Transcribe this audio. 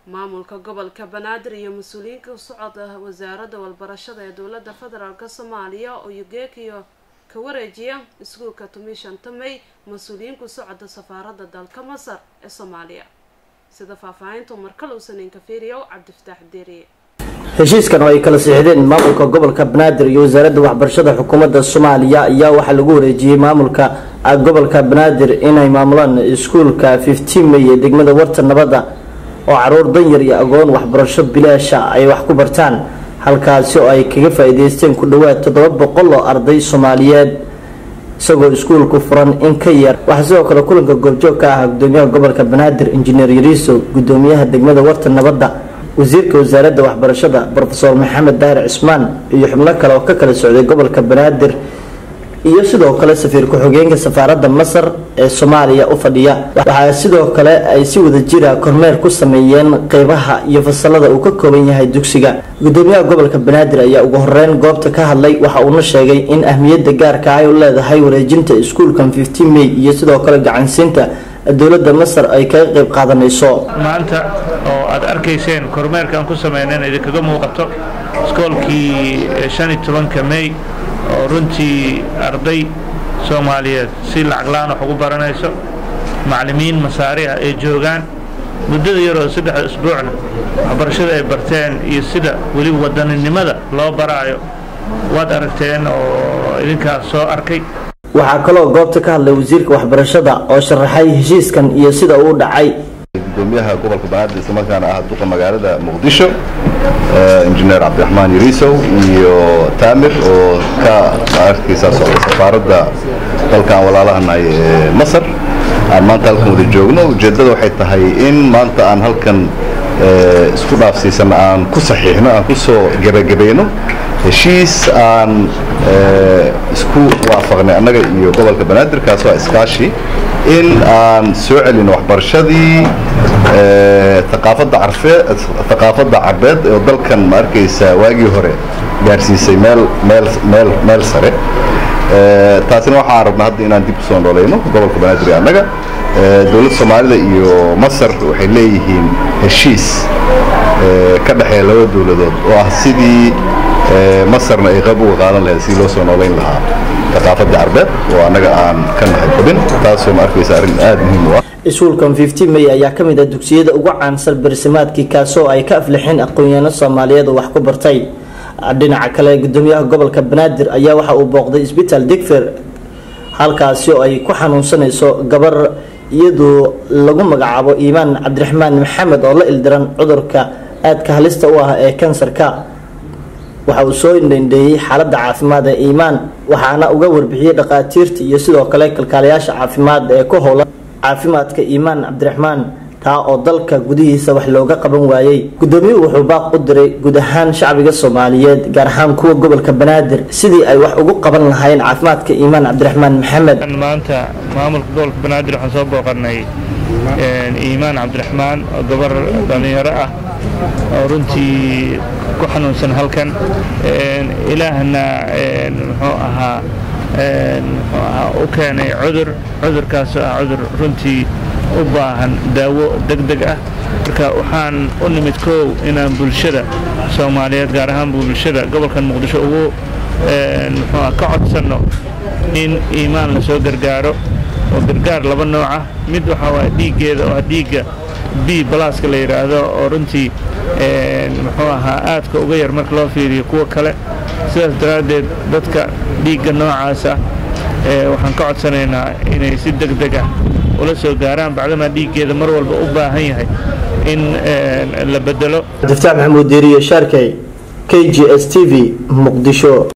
maamulka gobolka banaadir iyo mas-uuliyiinka socod wasaaradda walbarashada ee dowladda federaalk soomaaliya oo yugeekiyo ka wareejiya iskuulka tumishanka may mas-uuliyiinku socda safaaradda dalka masar ee soomaaliya sida faahfaahintu markaluusan inkafiriyow cabdifataax deeriye heshiiskan oo ay kala siixdeen maamulka gobolka banaadir iyo wasaaradda waxbarashada xukuumadda soomaaliya ayaa waxaa lagu wareejiyey maamulka gobolka banaadir inay maamulaan iskuulka fifteen may ee degmada warta nabadda oo caruur danyar iyo agoon waxbarasho bilaasha ay wax ku bartaan halkaasi oo ay kaga faa-iideysteen ku dhowaad toddoba boqol oo arday soomaaliyeed isagoo iskuulku furan in ka yar waxaa sidoo kale kulanka goobjoog ka ah gudoomiyaha gobolka banaadir injineer yariiso gudoomiyaha degmada warta nabadda wasiirka wasaaradda waxbarashada rofeor maxamed daahir cismaan iyo xubno kale oo ka kala socday gobolka banaadir iyo sidoo kale safiir ku-xigeenka safaaradda masar ee soomaaliya u fadhiya waxaa sidoo kale ay si wada jira kormeer ku sameeyeen qeybaha iyo fasalada uu ka kooban yahay dugsiga gudoomiyaha gobolka banaadir ayaa ugu horeyn goobta ka hadlay waxa uuna sheegay in ahmiyadda gaarka ay u leedahay wareejinta iskuulkan fifteen may iyo sidoo kale gacansiinta dowladda masar ay kaga qeyb qaadanayso maanta oo aad arkayseen kormeerkaan ku sameyneen idinkaga muuqato iskoolkii shan iyo tobanka may oo runtii arday soomaaliyeed si lacaglaan wax ugu baranayso macallimiin masaari ah ay joogaan muddada yaroo saddex isbuucna waxbarashada ay barteen iyo sida weliba wadaninimada loo baraayo waad aragteen oo idinkaas soo arkay waxaa kaloo goobta ka hadlay wasiirka waxbarashada oo sharaxay heshiiskan iyo sida uu dhacay gudoomiyaha gobolka banaadir islamarkaana ah duqa magaalada muqdisho injineer cabdiraxmaan yariisow iyo taamir oo ka arkaysaa socda safaaradda dalkan walaalahanahay ee masar aan maanta halkan wada joogno ujeeddada waxay tahay in maanta aan halkan isku dhaafsiisan aan ku saxiixno aan ku soo gebagabayno heshiis aan isku waafaqnay annaga iyo gobolka banaadir kaasoo iskaashi in aan soo celino waxbarashadii aqaafadda carfee thaqaafadda carbeed oo dalkan ma arkaysa waagii hore gaarsiisay meel meel meel meel sare taasina waxaan rabnaa hadda inaan dib usoo noolayno gobolka banaadir ee annaga dowladda soomaalida iyo masar waxay leeyihiin heshiis ka dhexeeya laba dowladood oo ah sidii masarna ay qayb uga qaadan lahayd sidii loo soo noolayn lahaa thaqaafadda carbeed oo annaga aan ka nahay xubin taasoo ma arkaysa arrin aada muhiim u ah iskuulkan fifteen may ayaa ka mid ah dugsiyada ugu caansan barsimaadkii kaasoo ay ka aflixeen aqoon-yaano soomaaliyeed oo wax ku bartay dhinaca kale gudoomiyaha gobolka banaadir ayaa waxa uu booqday isbitaal digfer halkaasi oo ay ku xanuunsanayso gabar iyadoo lagu magacaabo iimaan cabdiraxmaan maxamed oo la ildiran cudurka aadka halista u ah ee kansarka waxa uu soo indhendheeyey xaaladda caafimaad ee iimaan waxaana uga warbixiyey dhakhaatiirta iyo sidoo kale kalkaalayaasha caafimaad ee ku howlan caafimaadka iimaan cabdiraxmaan taa oo dalka gudihiisa wax looga qaban waayey gudoomiyuhu wuxuu baaq u diray guud ahaan shacbiga soomaaliyeed gaar ahaan kuwa gobolka banaadir sidii ay wax ugu qaban lahaayeen caafimaadka iimaan cabdiraxmaan maxamed maanta maamulka gobolka banaadir waxaan soo booqanay iimaan cabdiraxmaan oo gabar dhallinyaro ah oo runtii ku xanuunsan halkan ilaahna muxuu ahaa muxuu ahaa u keenay cudur cudurkaasoo ah cudur runtii u baahan daawo deg deg ah marka waxaan u nimid koow inaan bulshada soomaaliyeed gaar ahaan bulshada gobolkan muqdisho ugu muxuu ah ka codsanno in iimaan la soo gargaaro oo gargaar laba nooc ah mid waxaa waaya dhiiggeeda oo ah dhiigga b balaaska la yidhaahdo oo runtii muxuu ahaa aadka uga yar marka loo fiiriyo kuwa kale sidaas daraaddeed dadka dhiigga noocaasa waxaan ka codsanaynaa inay si deg deg ah ula soo gaaraan bacdamaa dhiiggeeda mar walba u baahan yahay in la bedelo cabdifataax maxamuud diiriye shaarkey k g s t v muqdisho